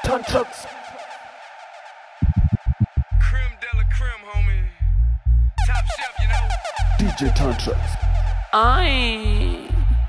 Turn trucks. Creme de la creme, homie. Top shelf, you know. DJ Turn trucks. Ay.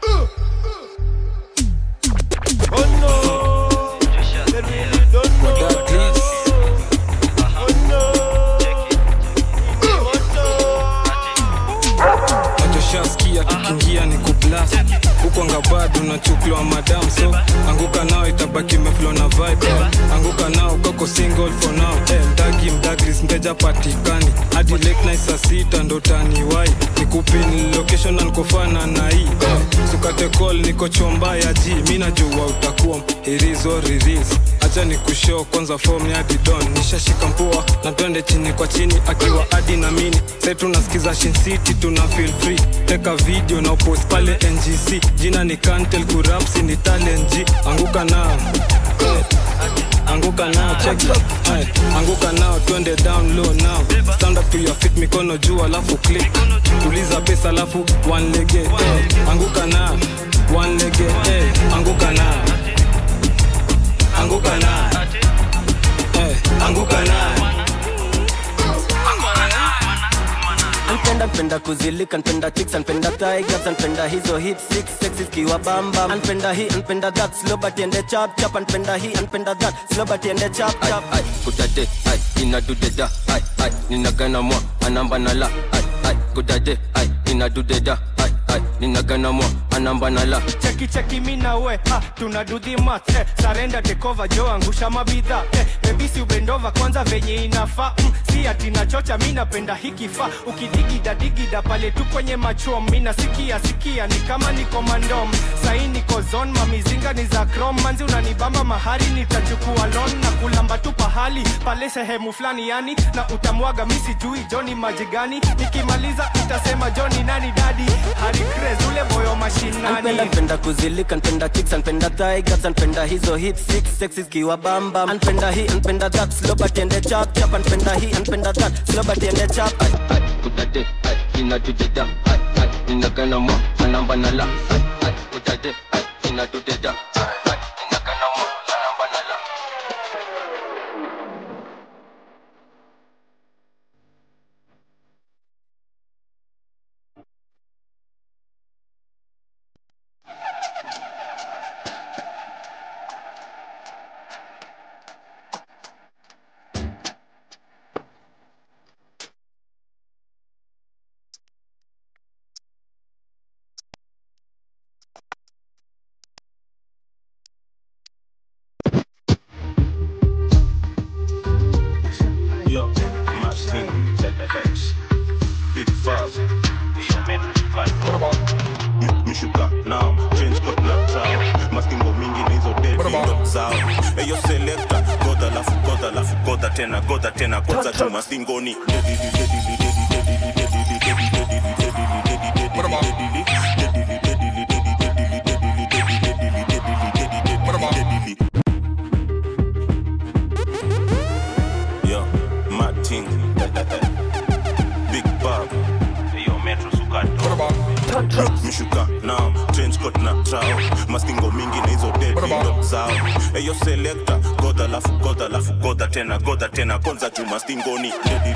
nachoshaskia kikiingia ni kuplas huko ngabado unachuklwa madam so anguka nao itabaki meflo na vibe anguka nao kako single for now eh, mdagi mdagris mteja patikani hadi late night saa sita ndo taniwai nikupin location na nikofana na hii eh, sukate call niko chomba ya ji mi najua utakuwa irizo riris acha ni kushow kwanza form ya didon nishashika mpua na twende chini kwa chini akiwa adi na mini sai tunasikiza Shin City tuna feel free teka video na upost pale ngc jina ni kantel kurapsi ni talent G anguka nao Eh, anguka nao check it. Aye, anguka nao twende down low now stand up to your feet mikono juu alafu click tuliza pesa alafu one lege eh, anguka nao one lege eh, anguka nao anguka nao eh, anguka nao Anpenda npenda kuzilika npenda chicks npenda tigers npenda hizo hit six sexy kiwa bamba npenda hii npenda that slow but ende chap chap npenda hii npenda that slow but ende chap chap ai kudade ai inadudeda ai ai ninagana mwa anamba nala ai ai kudade ai inadudeda ai ai ninagana mwa anamba nala cheki cheki mina we ha tuna do the math eh, sarenda tekova jo angusha mabidha eh, bebisi ubendova kwanza venye inafaa mm, si ati nachocha mi napenda hikifa ukidigida digida pale tu kwenye machom mina sikia sikia ni kama niko mandom sai niko zon mamizinga ni za krom manzi unanibamba mahari nitachukua lon na kulamba tu pahali pale sehemu fulani yani na utamwaga mi sijui joni maji gani nikimaliza utasema joni nani dadi hari craze ule moyo mashinani Anpenda npenda kuzilika npenda chicks npenda tigers npenda hizo hit six sexy kiwa bamba npenda hii npenda that slow but ende chap chap npenda hii npenda that slow but ende chap ai ai kudade ai inadudeda ai ai ninagana mwa anamba nala ai ai kudade ai inadudeda ai ai ninagana mwa anamba nala Yo, my team, ZFX. Big five. mishuka nao change code na zao mastingo mingi na hizo dedo zao eyo selekta goda lafu goda lafu goda tena goda tena kwanza tu mastingoni Yo, my team, Big Bob. Yo, Metro Sukato. mishuka nao change code na trao mastingo mingi na hizo dedo zao eyo selekta goda lafu goda lafu goda tena goda tena kwanza juu mastingoni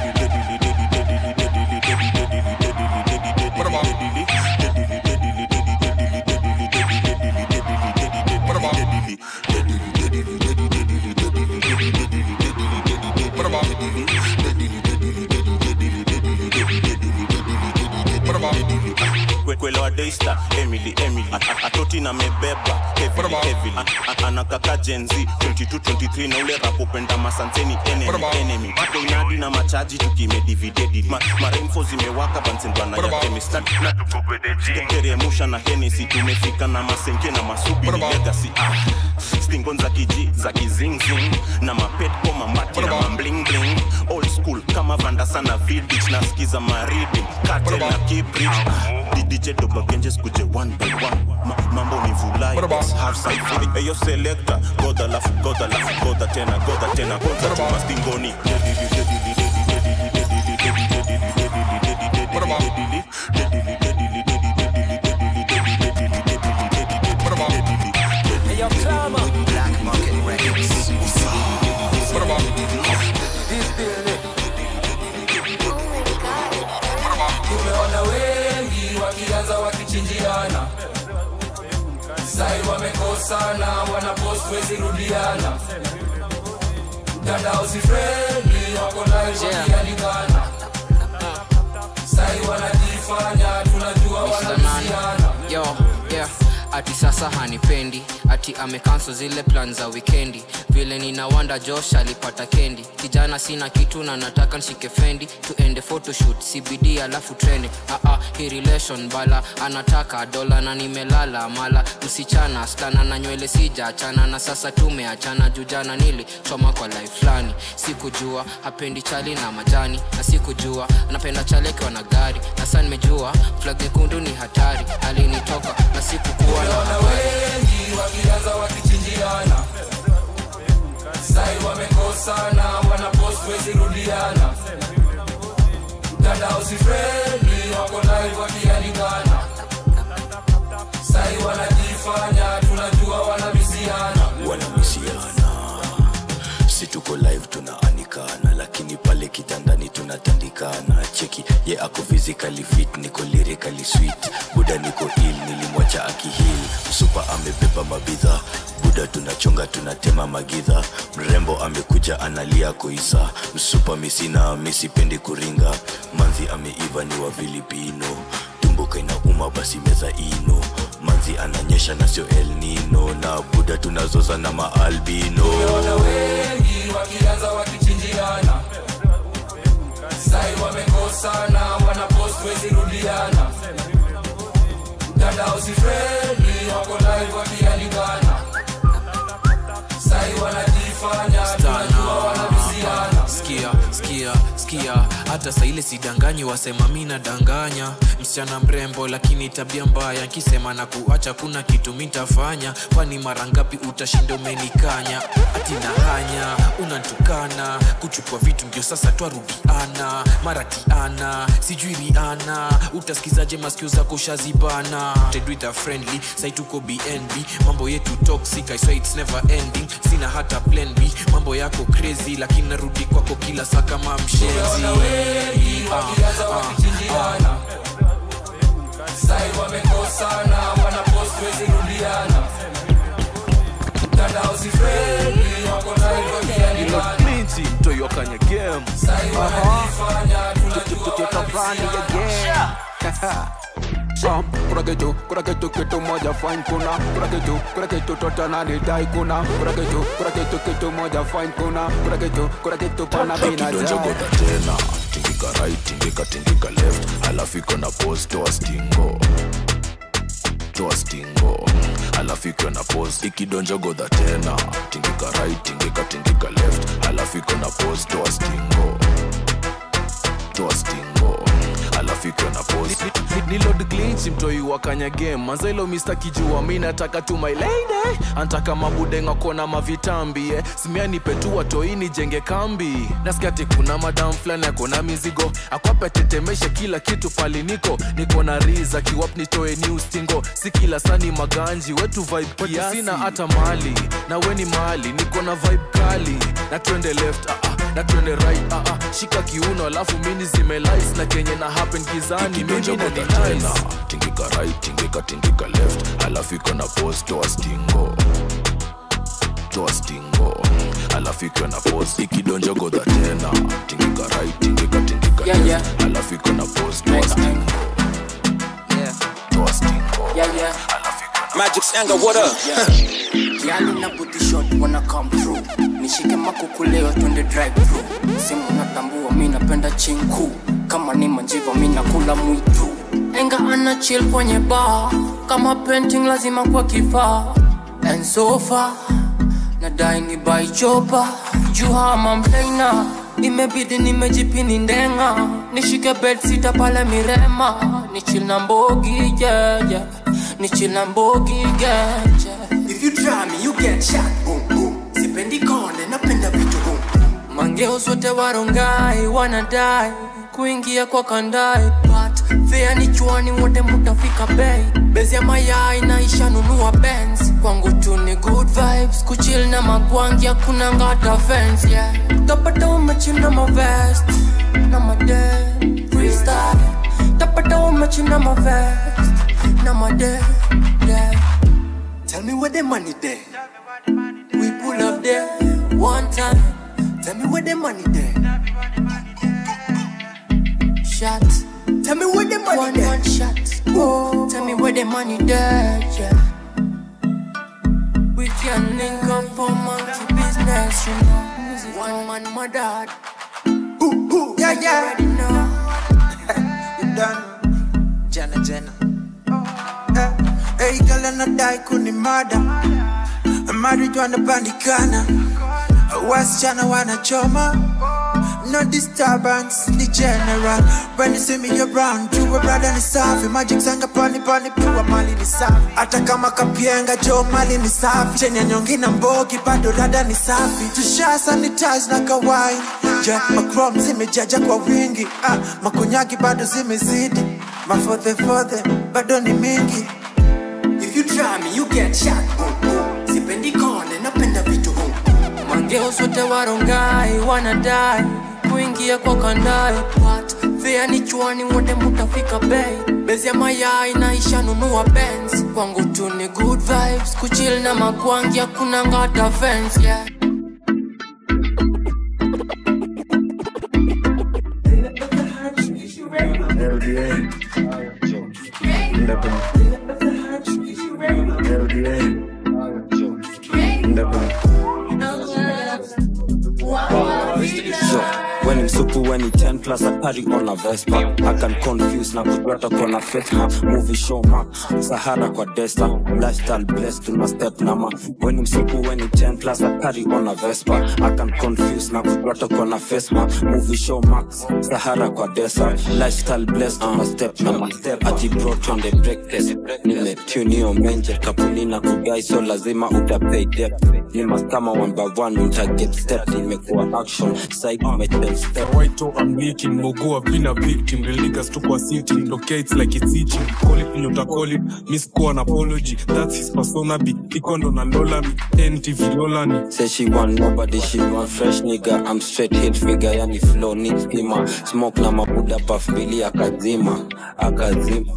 Kwe- kwelewa daystar emily emily A- a- atoti na mebeba heavily heavily A- a- anakaka jenzi 22 23 na ule rapopenda masanseni enemy enemy ako inadi na machaji tukimedividedi Ma, maremfo zimewaka bansendwana ya chemistry na tukobedejigeremusha na henesi tumefika na masenke na masubi ni legacy ah. stingon za kiji za kizingzing na mapet koma mati na mamblingling old school kama vandasana vidich nasikiza maridi katel na kibridge didije dobagenjes kuje one by one Ma, mambo ni vulai half side feeling eyo selector goda lafu goda lafu goda tena goda tena goda chuma stingoni Hey, yo, Clama. Black Market Records. wamekosana wanapost wezi rudiana mtandao si friendly wako live wakialikana sai wanajifanya tunajua wanabisiana yo yeah ati sasa hanipendi ati amekanso zile plan za wikendi vile ninawanda josh alipata kendi kijana sina kitu na nataka nshike fendi tuende photoshoot cbd alafu treni aa hi relation bala anataka dola na nimelala mala msichana stana na nywele sijaachana na sasa tumeachana jujana nili choma kwa life fulani sikujua hapendi chali na majani na sikujua anapenda chali akiwa na gari na saa nimejua flag nyekundu ni hatari alinitoka na sikukuwa na Naona habari wengi wakianza wakichinjiana sai wamekosana wanapost wezi rudiana mtandao si friendly wako live wakialikana sai wanajifanya tunajua wanabisiana wanamisiana si tuko live tunaanikana lakini pale kitandani tunatandikana cheki ye ako physically fit niko lyrically sweet buda niko il nilimwacha akihil msupa amebeba mabidha buda tunachonga tunatema magidha mrembo amekuja analia koisa msupa misina misipendi kuringa manzi ameiva ni wa filipino tumbuka inauma basi meza ino manzi ananyesha na sio el nino na buda tunazoza na maalbino Naona wengi wakianza wakichinjiana sai wamekosana wanapost wezi rudiana mtandao si friendly wako live wakialikana sai wanajifanya tunajua wanabisiana skia skia skia hata saile sidanganyi wasema mi nadanganya msichana mrembo lakini tabia mbaya nkisema na kuacha kuna kitu mitafanya kwani mara ngapi utashinda umenikanya atina hanya unantukana kuchukua vitu ndio sasa twarudiana maratiana sijui riana utasikizaje maskio zako shazibana tedwitha friendly sai tuko bnb mambo yetu toxic I swear it's never ending sina hata plan b mambo yako crazy lakini narudi kwako kila saa kama mshenzi Naona wengi wakianza wakichinjiana sai wamekosana wanapost wezi rudiana mtandao si friendly wako live wakialikana Clinty, mtoi kanye game sai wanajifanya tunajua tutafani wanabisiana again Sam, kuna kitu, kuna kitu, kitu moja fine kuna kuna kitu, kuna kitu tota na nidai kuna kuna kitu, kuna kitu, kitu moja fine kuna kuna kitu, kuna kitu pana bina kidonjogodha tena tingika right tingika tingika left alafu iko na pos toa stingo toa stingo alafu iko na pos ikidonjogodha tena tingika right tingika tingika left alafu iko na pos toa stingo toa stingo alafu iko na pos ni lord clinch mtoi wa kanya game manzailo mr kijua mi nataka tu my lady antaka mabudenga kona mavitambi eh. simiani petua toini jenge kambi nasikia ati kuna madam fulani akona mizigo akwape tetemeshe kila kitu pali niko niko na riza kiwap nitoe new stingo si kila sani maganji wetu vibe kiasi sina hata mali na weni mali niko na vibe kali na twende left ah, ah, na twende right ah, ah. shika kiuno alafu mini zimelais na kenye na happen gizani mimi na ikidonjogodha ni tena nice tingika right tingika tingika left alafu iko na pos toa stingo toa stingo alafu iko na pos ikidonjogodha tena tingika right tingika tingika Yeah, left yeah. alafu iko na pos toa stingo toa stingo Yeah, yeah. Magic Sanga, what up? Yali na booty shot wanna come through nishike makukuleo twende drive through simu natambua mi napenda chinku kama ni manjiva mi nakula mwitu enga ana chill kwenye bar kama painting lazima kwa kifaa and so far nadai ni by chopa juhama mleina imebidi nimejipini ndenga nishike bed sita pale mirema nichil na mbogi jeje nichil na mbogi geje If you try me, you get shot. Boom, boom. Sipendi konde, napenda vitu boom. mangeo sote warongai wanadai kuingia kwa kandai but fea ni chwani wote mutafika bei bezi ya mayai naisha nunua bens kwangu tu ni good vibes kuchil na magwangi hakuna ngata fence yeah. tapata umechina mavest na made freestyle tapata umechina mavest na made yeah. Tell me where the money there. We pull up there one time. Tell me where the money there. Shot. Tell me where the money One, there. one shot. Oh, tell me where the money there, yeah. We can link up for monkey business, you know. One man, my dad. Ooh, ooh, yeah, yeah. You know. you done Jenna Jenna Eh, Hey girl anadai kunimada married wanapandikana wasichana wanachoma no disturbance ni general when you see me around jua brada ni safi magic sanga pani pani pua mali ni safi hata kama kapienga jo mali ni safi cheni ya nyongi na mbogi bado rada ni safi tusha sanitize na kawaii ja macrom zimejaja kwa wingi ah, makonyagi bado zimezidi mafodhefodhe bado ni mingi If you try me, you get shot. Boom, boom. Sipendi kone, napenda vitu boom. Mangeo sote warongai wanadai kuingia kwa kandai What? Fea ni chwani wote mutafika bei bezi ya mayai naisha nunua Benz kwangu tu ni good vibes kuchill na magwangi hakuna ngata fence yeah. So, when in super when in 10 plus I party on a Vespa I can confuse na kujwata kona fetma movie show ma Sahara kwa desta lifestyle blessed tuna step nama when in super when in 10 plus I party on a Vespa I can confuse na kujwata kona fesma movie show max Sahara kwa desta lifestyle blessed tuna step nama ati bro twende break test nime tune yo menje kapuni na kugai so lazima utapay debt ni kama one by one uta get step nimekuwa action side umetel step White I'm leaking Mogo I've been a victim The niggas took a sitting Okay it's like it's itching Call it nyota call it Miss ko an apology That's his persona B Ikondo na lola mi NTV lola ni Say she want nobody, she want fresh nigga. I'm straight hit figure, yani flow need schema. Smoke na mabuda puff bili akazima, akazima.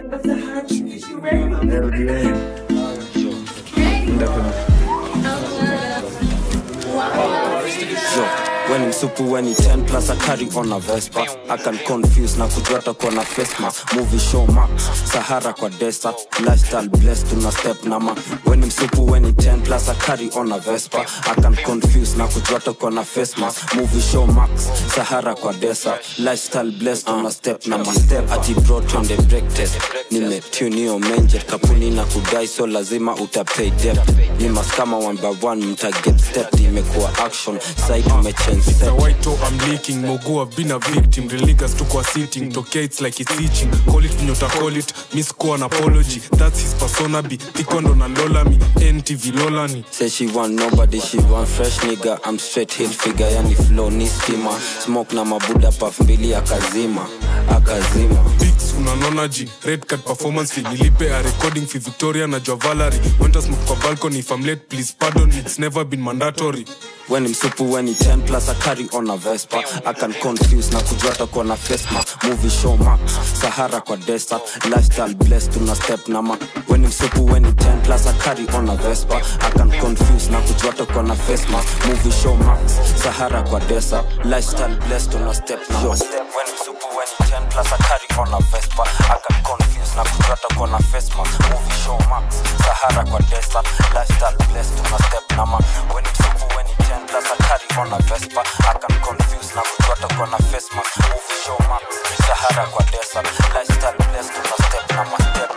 Yo, when in super when in 10 plus I carry on a Vespa I can confuse na kujwata kona face mask Movie show max Sahara kwa desert Lifestyle blessed tuna step nama When in super when in 10 plus I carry on a Vespa I can confuse na kujwata kona face mask Movie show max Sahara kwa desert Lifestyle blessed tuna step nama Step ati bro twende break test Nime tune yo menje Kapuni na kudai so lazima utapay debt Ni mas kama one by one mta get step Imekuwa action Side umechange It's a step white I'm leaking Mogo I've been a victim The niggas took a sitting Okay it's like it's itching Call it nyota call it Miss ko an apology That's his persona B Ikondo na lola mi NTV lola ni Say she want nobody, she want fresh nigga. I'm straight hit figure, yani flow ni stima. Smoke na mabuda puff mbili akazima, akazima. Bigs unanona ji red card performance fee nilipe a recording fee victoria na jua valerie went to smoke kwa balcony if i'm late please pardon it's never been mandatory When I'm super, when he 10 plus, I carry on a Vespa. I can confuse na kujwata kwa na face mask. Movie show max, Sahara kwa desert. Lifestyle blessed, tuna step nama. When I'm super, when he 10 plus, I carry on a Vespa. I can confuse na kujwata kwa na face mask. Movie show max, Sahara kwa desert. Lifestyle blessed, tuna step nama. Step when I'm super, when he 10 plus, I carry on a Vespa. I can confuse na kujwata kwa na face mask. Movie show max, Sahara kwa desert. Lifestyle blessed, tuna step nama. When I'm super, when he 10 plus, I carry on a Vespa. I can confuse na kujwata kwa na face mask. Movie show max, Sahara kwa desert. Lifestyle blessed, tuna step nama. Step.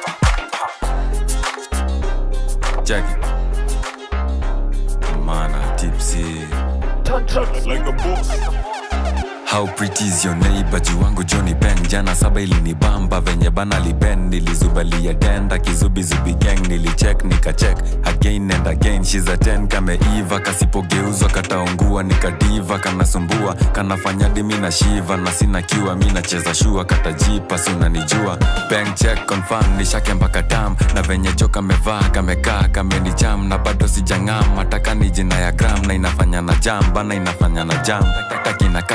Jackie. Mana tipsy. like a boss How pretty is your neighbor jiwangu Johnny Ben jana saba ilinibamba venye bana liben nilizubalia tenda kizubizubi gang nilicheck nikacheck again and again she's a 10 kameiva kasipogeuzwa kataungua nikadiva kanasumbua kanafanya dimi na shiva na sina kiwa mi nacheza shua katajipa si unanijua bank check confirm nishake mpaka tam na venye jo kamevaa kamekaa kamenicham na bado sijang'am mataka ni jina ya gram na inafanya na jam bana inafanya na jam taki na kati taki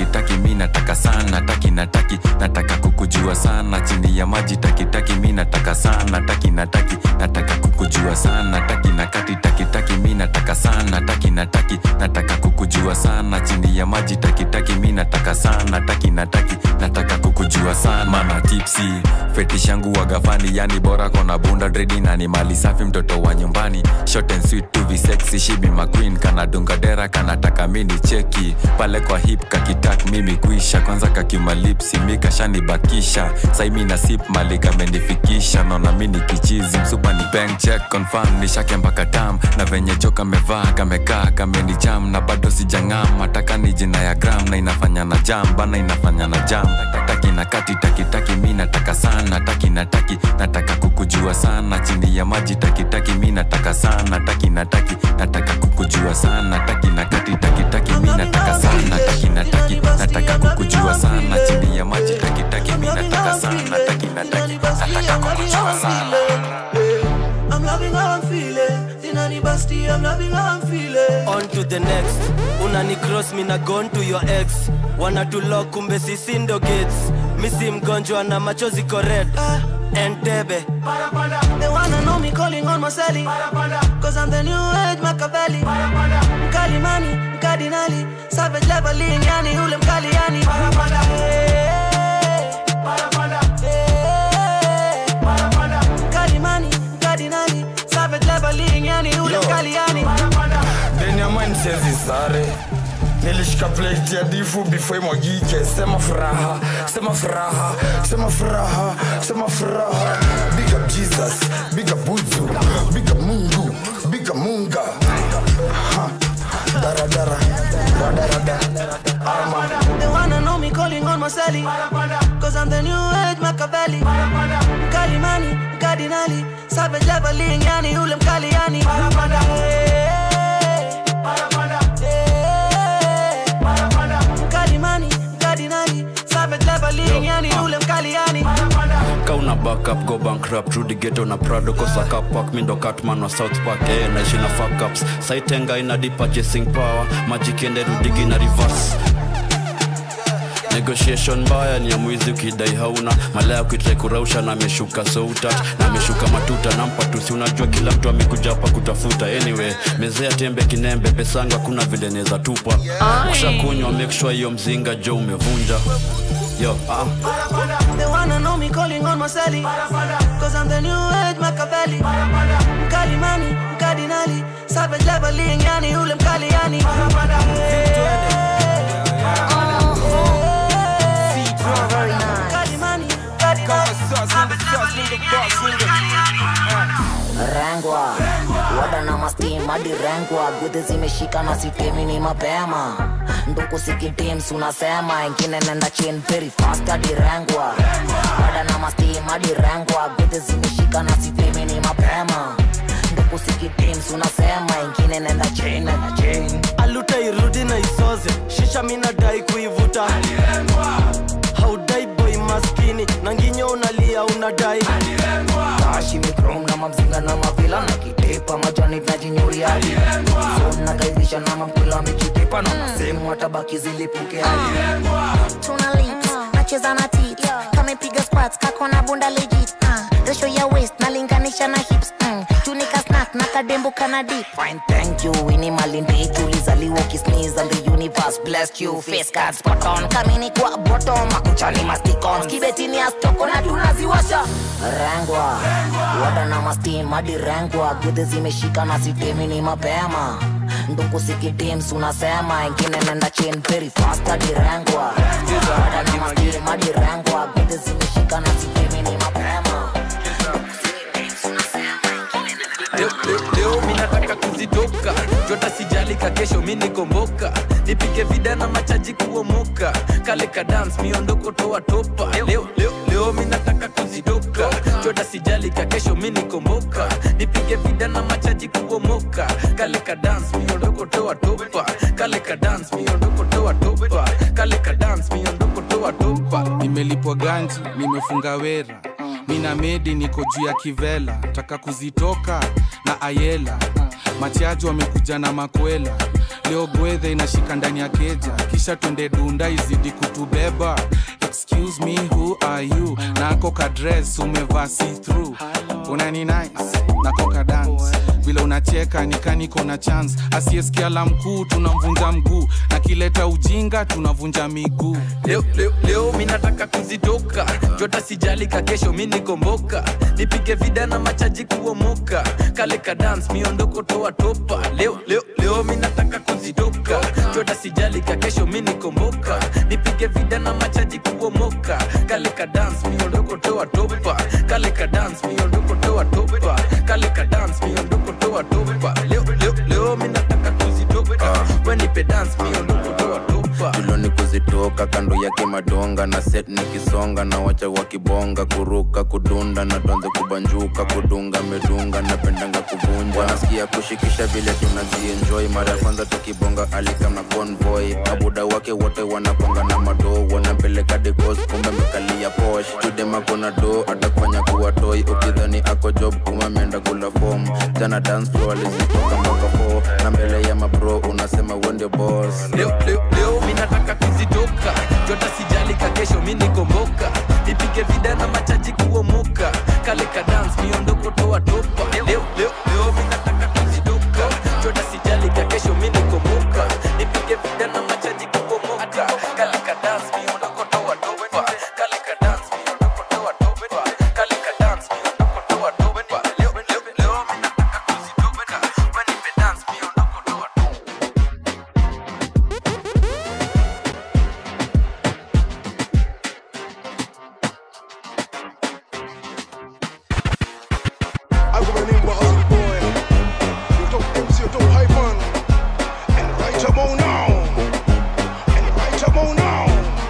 taki mi nataka sana taki nataki nataka kukujua sana chini ya maji taki taki mi nataka sana taki nataki nataka kukujua sana taki na kati taki taki mi nataka sana taki nataki nataka kukujua sana chini ya maji taki taki mi nataka sana taki nataki nataka kukujua sana mana tipsi fetish yangu wagafani yani bora kona bunda dredi na ni mali safi mtoto wa nyumbani short and sweet to be sexy she be my queen kanadunga dera kanataka mini cheki pale kwa hip kakitak mimi kuisha kwanza kakimalipsi mi kashanibakisha sai mi na sip mali kamenifikisha naona mini kichizi msupa ni bank check confirm nishake mpaka tam na venye jo kamevaa kamekaa kamenicham na bado sijang'am hataka ni jina ya gram na inafanya na jam bana inafanya na jam taki na kati taki taki mi nataka sana taki na taki nataka kukujua sana chini ya maji taki taki mi nataka sana taki na taki nataka kukujua sana taki na kati taki taki mi nataka sana taki na taki nataka kukujua sana chini ya maji taki taki mi nataka sana taki na taki nataka kukujua sana I'm loving how I'm feeling. Zinani Basti, I'm loving how I'm feeling. on to the next unani cross mina gone to your ex wanatulok kumbe sisi ndo gates misi mgonjwa na machozi kored entebe They wanna know me calling on my celly. Cause I'm the new age Machiavelli. Mkali mani, mkardinali. Savage leveling, yani ule mkali yani. Mkali mani, mkardinali. Savage leveling, yani ule mkali yani. ndani ya mind siezi sare nilishika plate ya difu before imwagike sema furaha sema furaha sema furaha sema furaha big up jesus big up buzu big up mungu big up munga Ha. daradara radarada ama They wanna know me calling on my celly. Cause I'm the new age Machiavelli. Mkali mani, mkardinali. Savage leveling, yani ule mkali yani. Mkali mani, mkardinali. Savage leveling, yani ule mkali yani. kauna backup go bankrupt rudi geto na prado kosa kapak mindo catman wa south park eh, naishi na fuckups saitenga ina deep purchasing power majikiende rudigi na reverse negotiation mbaya ni ya mwizi ukidai hauna malaya kuitrai kurausha na ameshuka souta na ameshuka matuta nampa tusi unajua kila mtu amekuja hapa kutafuta anyway mezea tembe kinembe pesangu hakuna vile neza tupa ushakunywa make sure hiyo mzinga jo umevunja yo ah. They wanna know me calling on my celly. Cause I'm the new age Machiavelli. Mkali mani, mkardinali. Savage leveling, yani ule mkali yani. Mkali mani, mkardinali. rengwa wada na mastim hadi rengwa gudhi zimeshika na sitemi ni mapema nduku sikitims unasema ingine nenda chin very fast hadi rengwa wada na mastim hadi rengwa gudhi zimeshika na sitemi ni mapema nduku sikitims unasema ingine nenda chin nenda chin aluta irudi na isoze shisha minadai kuivuta haudai boy maskini na nginyo unalia unadai tashi mikrom na mamzinga na mavila na kitepa majani najinyuriadi nakaidhisha na mamkula michitepa na nasehemu watabaki zilipuke hadi tuna lips nacheza na tit kamepiga squats kako na bunda legit uh, ratio ya waist nalinganisha na hips mm, tunika snack na kadembo kana dip Fine, thank you. Ini malindi tulizaliwa ukisneeze and the universe blessed you. Face card spot on. Kamini kwa bottom. Makuchani masticons. Kibetini astoko na tunaziwasha. Rengwa. Wada na mastim hadi rengwa. Gudhi zimeshika na sitemi ni mapema. Nduku sikitims unasema ingine nenda chain very fast hadi rengwa. Wada na mastim hadi rengwa. Gudhi zimeshika na sitemi ni mapema. leo, leo, leo mi nataka kuzitoka jota sijalika kesho mi nikomboka nipike vidana machaji kuomoka kale ka dance miondoko toa topa leo, leo, leo mi nataka kuzitoka jota sijalika kesho mi nikomboka nipike vidana machaji kuomoka kale ka dance miondoko toa topa kale ka dance miondoko toa topa kale ka dance miondoko toa topa nimelipwa ganji nimefunga wera mina medi niko juu ya kivela taka kuzitoka na ayela machaji wamekuja na makwela leo gwedhe inashika ndani ya keja kisha twende dunda izidi kutubeba excuse me who are you nako kadres umevaa see through unani nice nako kadance vile unacheka nikaniko na chance asiyesikia la mkuu tunamvunja mguu na kileta ujinga tunavunja miguu leo, leo, leo mi nataka kuzitoka jota sijalika kesho mi nikomboka nipige vida na machaji kuomoka kale ka dance miondoko toa topa leo, leo, leo mi nataka kuzitoka jota sijalika kesho mi nikomboka nipige vida na machaji kuomoka kale ka dance miondoko toa topa kale ka dance miondoko toa topa kale ka dance miondoko toa topa leo, leo, leo mi nataka kuzitoka wenipe dance miondoko toa topa tuloni kuzitoka kando yake madonga na set nikisonga na wacha wakibonga kuruka kudunda na tuanze kubanjuka kudunga medunga napendanga kuvunja wanasikia kushikisha vile tunazienjoy mara ya kwanza tukibonga alikam na convoy mabuda wake wote wanaponga na madoo wanampeleka degos kumbe mekalia posh tudemako do atakufanya kuwa toy ukidhani ako job kuma ameenda kula fom jana dance floor alizitoka mpaka fo na mbele ya mabro unasema wende boss leo, leo, leo mi nataka kuzitoka jota sijalika kesho mi nikomboka nipige vida na machaji kuomoka kale ka dance miondoko toa topa leo, leo, leo mi nataka kuzitoka jota sijalika kesho mi nikomboka nipige vida na machaji kuomoka kale ka dance miondoko toa topa kale ka dance miondoko toa topa kale ka dance miondoko toa topa leo, leo, leo mi nataka kuzitoka wenipe dance miondoko toa I go by the name of Ugly Boy. You don't MC, you don't hype on. And right about now. And right about now.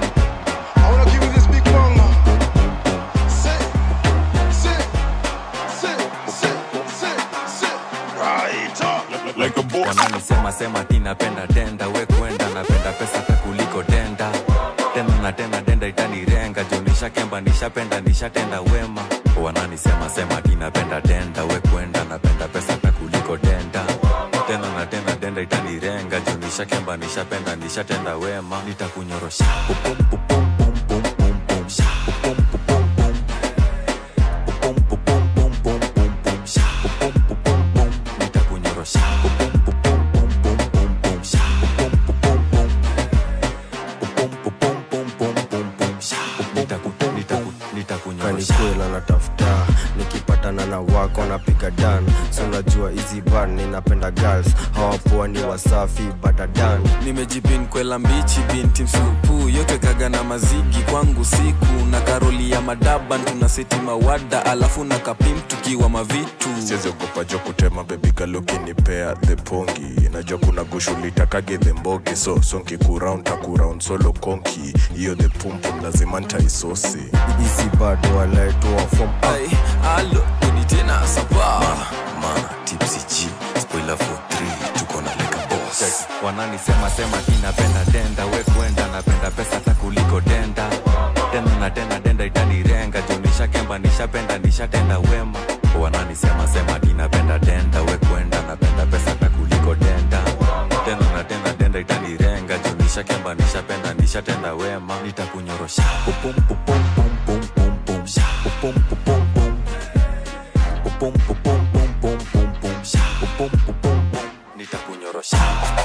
I wanna give you this big bang. Sit, sit, sit, sit, sit, sit. Right up. Like a boss. wananisema sema ti napenda denda we kwenda napenda pesa hata kuliko denda tena na tena denda itanirenga juu nishakemba nishapenda nishatenda wema wananisema sema ti napenda denda we kwenda napenda pesa hata kuliko denda tena na tena denda itanirenga juu nishakemba nishapenda nishatenda wema nitakunyorosha Pupum, pupum, pum, pum, pum, pum, sha. Pupum, pupum, pum. Pupum, pupum, pum, pum, pum, pum, sha. Pupum, pupum, pum. nitakunyorosha Pupum, pupum, pum, pum, pum, pum, sha. Pupum, pupum, pum. Pupum, pupum, pum, pum, pum, pum, sha. Nitaku- nitaku- nitakunyorosha kanikwela natafuta nikipatana na wako napiga dan si unajua hizi bar ninapenda girls hawapoa ni wasafi badadan nimejipin kwela mbichi binti msupu yote kaga na mazigi kwangu siku na karoli ya madaban tuna seti mawada alafu na kapim tukiwa mavitu sieziogopa jo kutema bebigalukinipea the pongi najua kuna gushulitakage the mbogi so sonkikuraun takuraun solo konki hiyo the pumpum lazima ntaisosi hizi bado walaetoa fom Ay, alo uni tena sapa mana tipsy g spoiler for 3 tuko na leka boss wananisema sema ti napenda denda we kwenda napenda pesa hata kuliko denda tena na tena denda itanirenga juu nishakemba nishapenda nishatenda wema wananisema sema ti napenda denda we kwenda napenda pesa hata kuliko denda tena na tena denda itanirenga juu nishakemba nishapenda nishatenda wema nitakunyorosha Pupum, pupum, pum, pum, pum, pum, sha. Pupum, pupum, pum. Pupum, pupum, pum, pum, pum, pum, sha. Pupum, pupum, pum. nitakunyorosha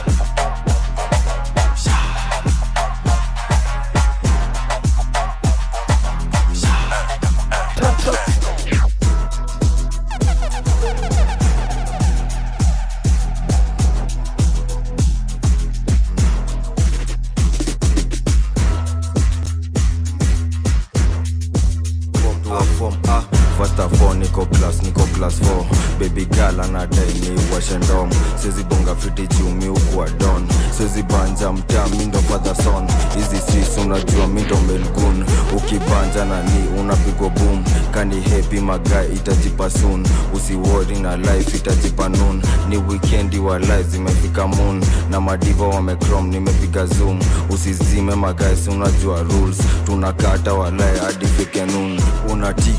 fom ah fasta fo niko class niko class 4 baby girl anadai ni washe ndom siwezi bonga fiti juu mi ukuwa don siwezi banja mtaa mindo father son hizi sis unajua mindo melgun ukibanja na ni unapigwa boom kani hepi magai itajipa soon usiwori na life itajipa noon ni wikendi wa life zimefika moon na madiva wamecrom nimepiga zoom usizime magais unajua rules tunakata walai hadi fike noon una tik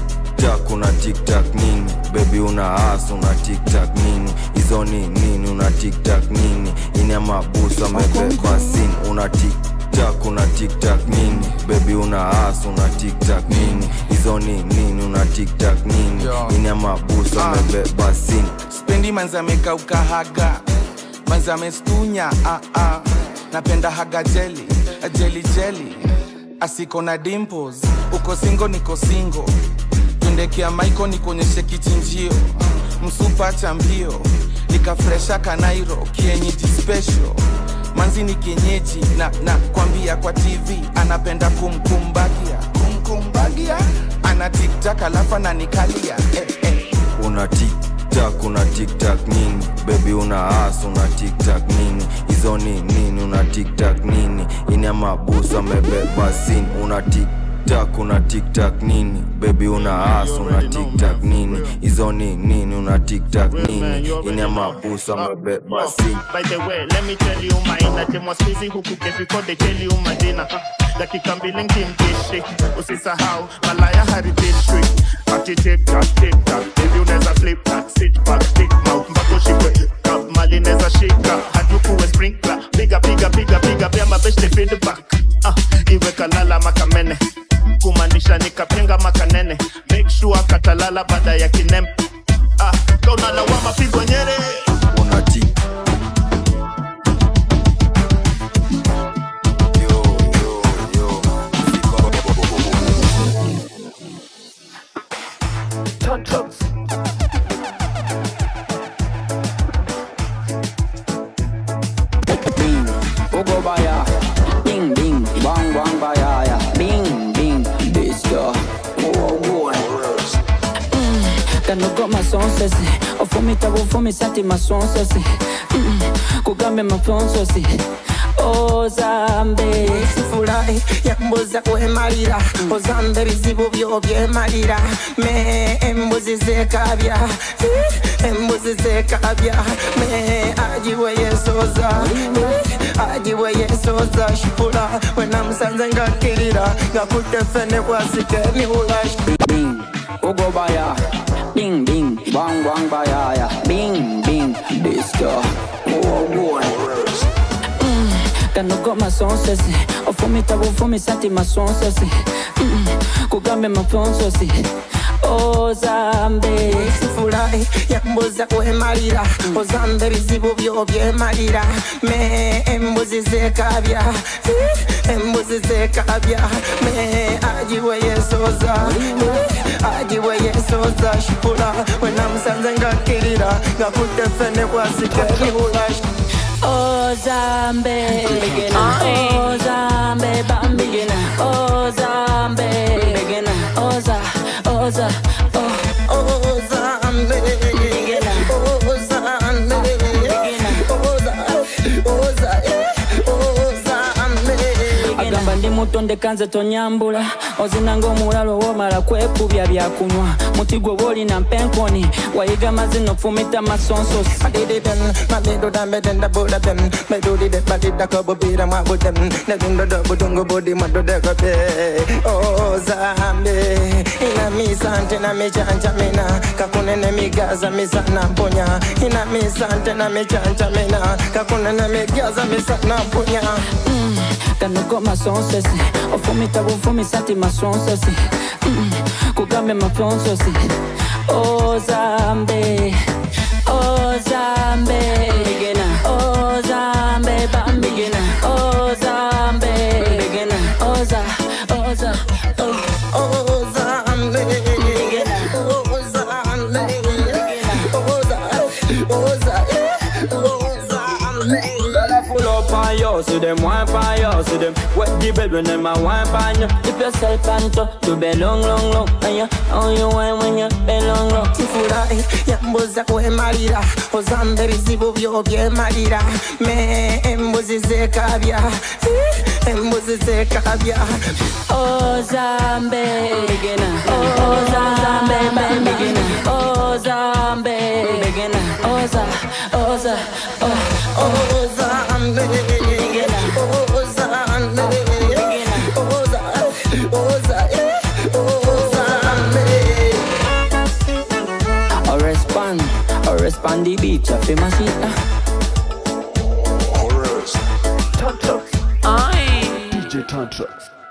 tiktak una tiktak nini bebi una as una tiktak nini hizo ni nini una tiktak nini ini amabusu amebeba sin una tiktak una tiktak nini bebi una as una tiktak nini hizo ni nini una tiktak nini ini amabusu amebeba sin spendi manzi amekauka haga manzi amestunya ah, ah. napenda haga jeli jeli jeli asiko na dimples uko singo niko singo twendekea maiko nikuonyeshe kichinjio msupa cha mbio nikafresha kanairo kienyeji special manzi ni kienyeji na na kwambia kwa tv anapenda kumkumbagia kumkumbagia ana tiktak alafu ananikalia eh, eh. una tiktak una tiktak nini bebi una as una tiktak nini hizo ni nini una tiktak nini ini amabusu amebeba sin una tiktak una tiktak nini bebi una as una tiktak nini hizo ni nini una tiktak nini ini amabusu amebeba sin By the way, let me tell you my inner them was busy huku get before they tell you madina dakika mbili nkimdishi usisahau malaya heritage street ati tiktak tiktak hivi unaweza flip that sit back big mouth mpaka ushikwe cup mali neza shika hadi ukuwe sprinkler piga piga piga piga pia mabeshte feedback ah iwe kalala makamene kumaanisha nikapenga makanene make sure katalala baada ya kinem ah kaunalawama pigwa nyere una tik Bing, Ugo baya, bing bing, bang bang baya ya, bing bing, disco, oh boy. Mm, kanogo masonsesi, ofumita bufumisati masonsesi, mm, kugambe mafonsesi. ozambe sifurahi yambuza kwemalira ozambe bizibu byo byemalira me embuzi zekabya Eh, embuzi zekabya me ajiwe yesoza Eh, ajiwe yesoza shipula wenamusanze ngakirira ngakutefene kwasike miula bing, Ugo baya, bing bing, bang bang baya ya, bing bing, disco, oh boy. kanogo masonsesi ofumita bufumisati masonsesi Mm, kugambe mafonsesi ozambe sifurahi yambuza kwemalira ozambe bizibu byo byemalira me embuzi zekabya Eh, embuzi zekabya me ajiwe yesoza Eh, ajiwe yesoza shipula wenamusanze ngakirira ngakutefene kwasike miula ozambe ozambe bambigina ozambe oza oza oh ozambe agamba ndi muto ndekanze tonyambula ozinanga omulalo womala kwekubya byakunywa muti gwe boolina mpenkoni wayiga mazina okufumita masonsosi mabedo dambe denda boda bem medudi de badida kobo bira mwabu dem nedundo dobu dungu budi madude kope oh zambe ina misante na michanja mina kakunene migaza misana mpunya ina misante na michanja mina kakunene migaza misana mpunya Mm, kanogo masonsesi ofumita bufumisati masonsesi Mm, kugambe mafonsesi ozambe ozambe ozambe bambigina ozambe oza oza oh. ozambe ozambe oza Full up on you, see them wine on you, see them wet the bed when them a wine on you. Dip yourself on top to bed long, long, long. And you, how you wine when you bed long, long. sifurahi yambuza kwemalira ozambe bizibu byo byemalira me embuzi zekabya Eh, embuzi zekabya Ozambe, Ozambe, Ozambe, Ozambe, Oza, Oza, oh, ozambe ozambe oza oza ozambe on the beach, I feel my shit. Chorus. Aye. DJ Tantrax.